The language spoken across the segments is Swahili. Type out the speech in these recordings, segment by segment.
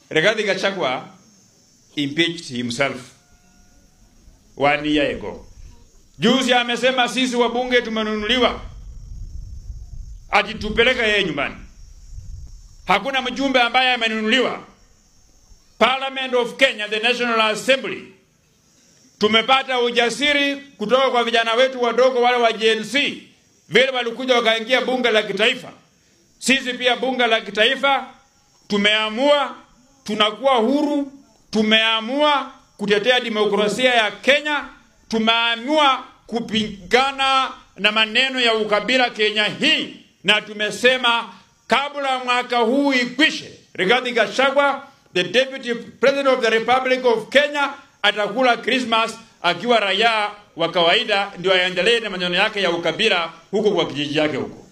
Rigathi Gachagua impeached himself one year ago. Juzi amesema sisi wabunge tumenunuliwa, ajitupeleka yeye nyumbani. Hakuna mjumbe ambaye amenunuliwa. Parliament of Kenya, the National Assembly, tumepata ujasiri kutoka kwa vijana wetu wadogo wale wa Gen Z, vile walikuja wakaingia bunge la kitaifa. Sisi pia bunge la kitaifa tumeamua, tunakuwa huru, tumeamua kutetea demokrasia ya Kenya, tumeamua kupigana na maneno ya ukabila Kenya hii, na tumesema kabla mwaka huu ikwishe, Rigathi Gachagua the deputy president of the Republic of Kenya atakula Christmas akiwa raia wa kawaida, ndio aendelee na maneno yake ya ukabila huko kwa kijiji yake huko.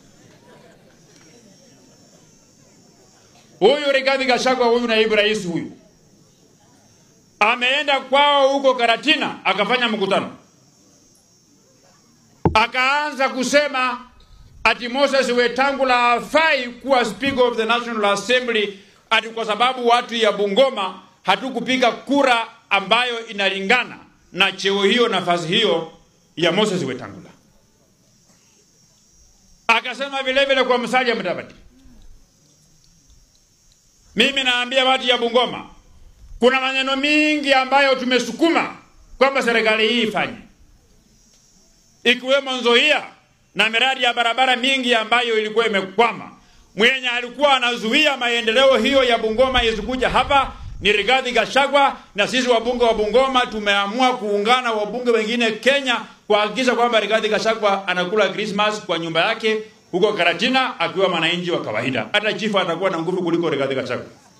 Huyu Rigathi Gachagua, huyu naibu rais huyu ameenda kwao huko Karatina akafanya mkutano, akaanza kusema ati Moses Wetangula hafai kuwa speaker of the National Assembly ati kwa sababu watu ya Bungoma hatukupiga kura ambayo inalingana na cheo hiyo nafasi hiyo ya Moses Wetangula. Akasema vile vile kwa Musalia Mudavadi, mimi naambia watu ya Bungoma, kuna maneno mingi ambayo tumesukuma kwamba serikali hii ifanye, ikiwemo Nzoia na miradi ya barabara mingi ambayo ilikuwa imekwama. Mwenye alikuwa anazuia maendeleo hiyo ya Bungoma isikuja hapa ni Rigathi Gachagua, na sisi wabunge wa Bungoma tumeamua kuungana wabunge wengine Kenya kuhakikisha kwamba Rigathi Gachagua anakula Christmas kwa nyumba yake huko Karatina akiwa mwananchi wa kawaida. Hata chifu atakuwa na nguvu kuliko Rigathi Gachagua.